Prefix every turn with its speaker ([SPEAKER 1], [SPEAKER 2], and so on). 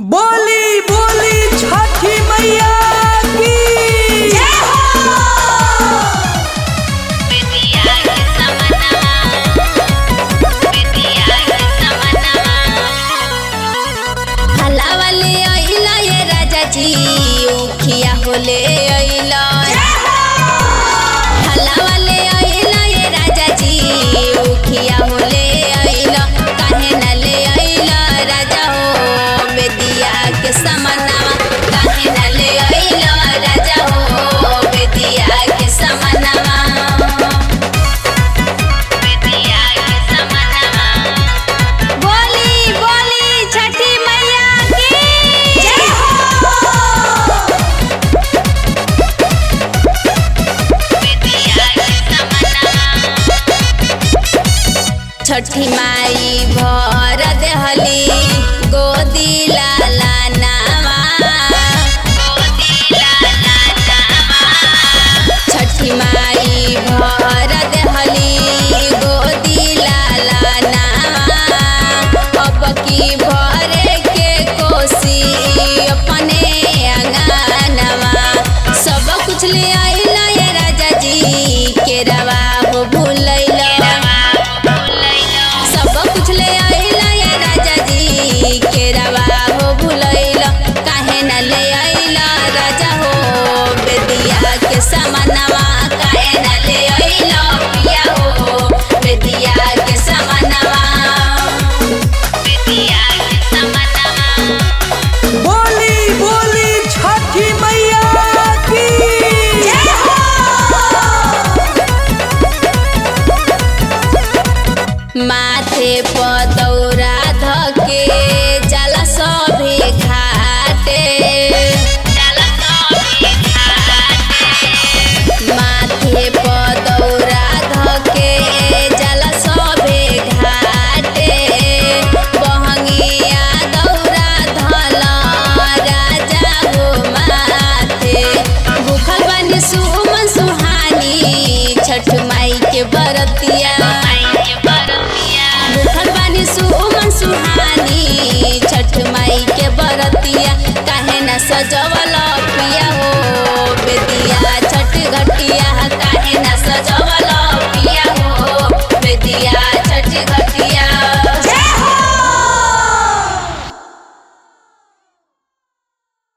[SPEAKER 1] बोली बोली छठी मैया की
[SPEAKER 2] हलावले अइला ये राजा जी उखिया होले अइला हलावले अइला ये राजा जी उखिया होले अइला काहे न ले अइला राजा हो बेदिया के समनावा काहे न ले अइला राजा हो बेदिया के समनावा बेदिया के समनावा बोली बोली छठी मैया की जय छठी माई भर देहली गोदी लाला नामा छठी माई भर देहली गोदी लाला नामा अब की भरे के कोसी अपने अंगनवा सब कुछ ले आइला ये राजा जी के रवा हो भूलैला सब कुछ ले आइला ये राजा जी के रवा हो भूलैला काहे न ले आइला राजा हो बेदिया के समनवा काहे न ले आइला पिया हो बेदिया के समनवा बेदिया के समनवा
[SPEAKER 1] बोली बोली छठी मैया की
[SPEAKER 2] माथे पदौरा धके जाला सभे घाटे माथे पदौरा धके जाला सभे घाटे बहंगिया दौरा धल राजा हो माथे भूखल बनी सुमन सुहानी छठ माई के बरतिया भूखल बानी सुमन सुहानी छठ माई के बरतिया काहे न सजवल पिया हो बेदिया